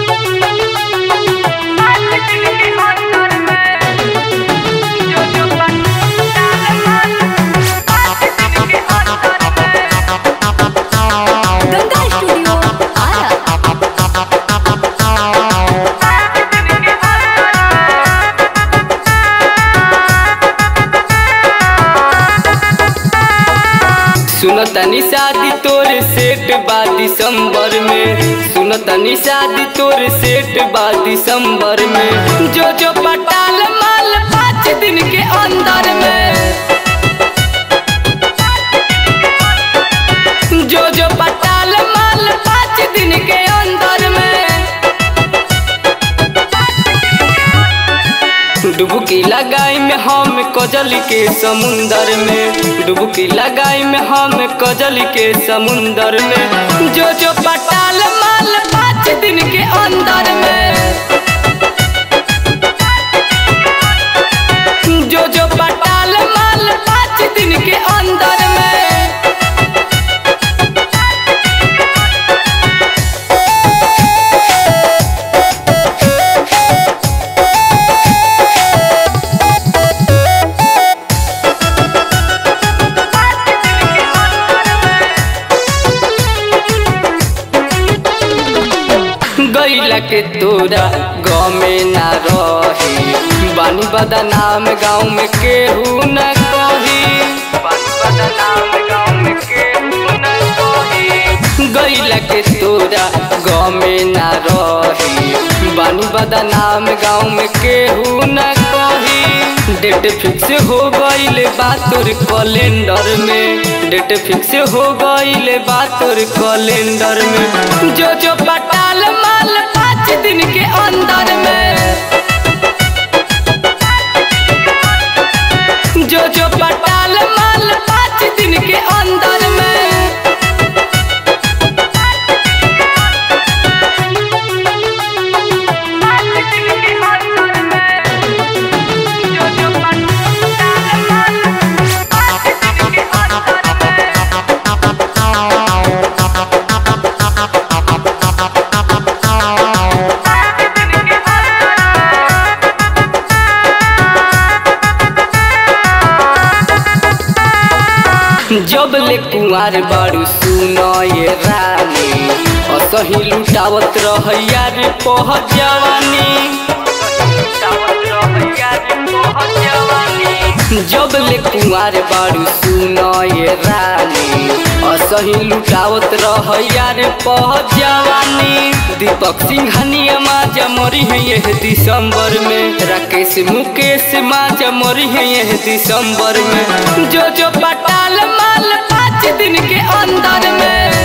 Ganga studio Ara सुनो तनी शादी तोर सेट बा दिसंबर में सुनो तनी शादी तोर सेट बा दिसंबर में जो जो पटाल माल पाँच दिन के अंदर में जो जो पटाल माल पाँच दिन के अंदर में डुबकी लगाई में हम कजल के समुंदर में डुबकी लगाई में हम कजल के समुंदर में जो जो पटाल माल पाँच दिन के अंदर में जो जो पटाल माल पाँच दिन के अंदर में गैला के तोरा गाँव में ना रही बानी बदनाम गाँव में केहू न कही बानी बदनाम गाँव में केहू न कही गैला के तोरा गाँव में ना रही बानी बदनाम गाँव में केहू न कही डेट फिक्स हो गईल बा तोर कैलेंडर में डेट फिक्स हो गईल बा तोर कैलेंडर में जो जो पटाल माल पाँच दिन के अंदर में जो जो पटाल माल पाँच दिन के अंदर में जब ले कुंवार बारू सुनो ये रानी असही लुटावत रहैया रे पह जवानी जब ले कुंवार बारू सुनो ये रानी असही लुटावत रहैया रे पह जवानी दीपक सिंघानिया माजा मरी है यह दिसंबर में राकेश मुकेश माजा मरी है यह दिसंबर में जो जो पटाल माल पाँच दिन के अंदर में